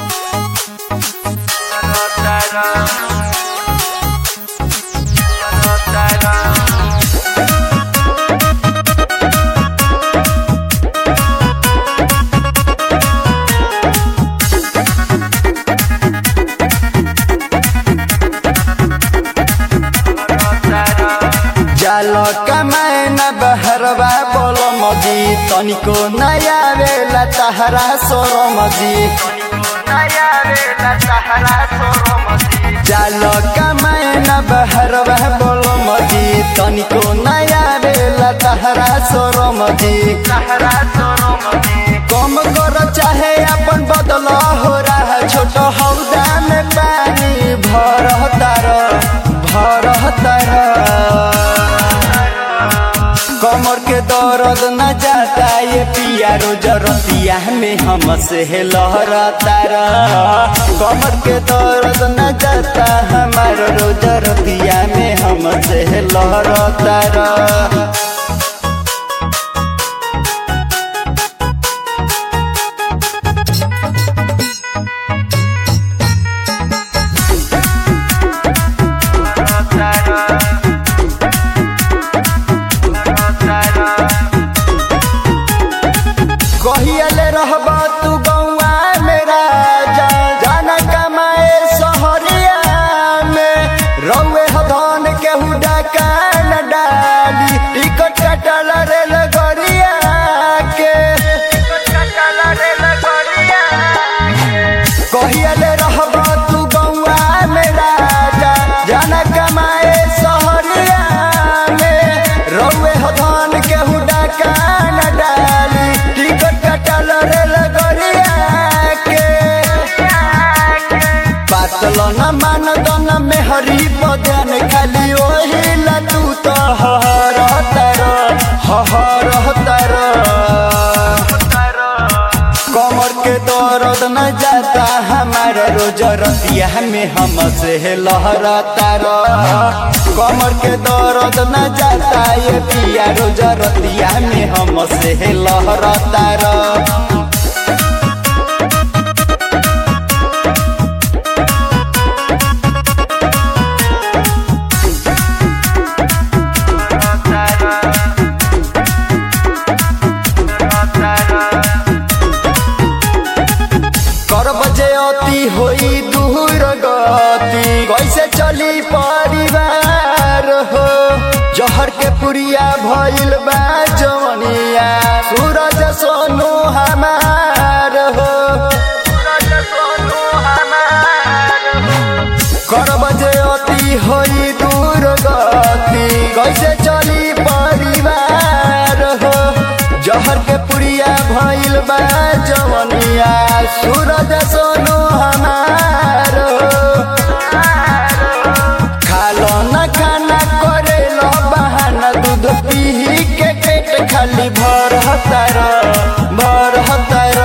जालो कमाए न बहरवा बोलो मजी तनिको नया बेला तहरा सोरो मजी जालो कमाए न बहरवा बोलो मजी तनिको नया बेला तहरा सोरो मजी कम करो चाहे अपन बदल हो रहा छोट हौदा में पानी भर तार भर तार कमर के दर्द न जाता ये पिया रोज रतिया में हम से लहरता कमर के दर्द न जाता हमार रोज रतिया में हम से लहरता कहियले रहब तू गौआ मेरा जा जाना कमाए सहरिया में रौए हदन केहू डाका न डाली टिकट कटल रेल गरिया के कहियले रहब तू गौआ मेरा जा जाना कमाए सहरिया में रौए हदन केहू डाका न डाली टिकट कटल रेल गरिया के पातल न मान दन में हरी बदन खाली ओही ला तू तो हर तर हर तर कमर के दर्द न जाता हमार रोज रतिया में हम से लहरता कमर के दर्द न जाता ये पिया रोज रतिया में हम से लहरता कर बजे अति होई दूर गति कैसे चली परिवार हो जहर के पुरिया भइल बा जवनिया सूरज सोनू हमार हो कर बजे अति होई दूर गति कैसे चली परिवार हो जहर के पुरिया भइल बा जवनिया सूरज सोनू हमार खालो न खाना करे लो बहाना दूध पी के पेट खाली भर हतार भर हतार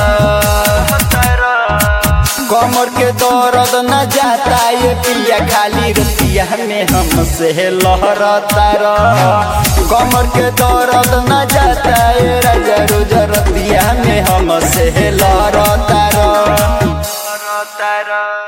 कमर के दर्द न जाता ये पिया खाली रतिया में हम से लहरता कमर के दर्द न जाता ये राजा रोज रतिया में हम से लहरता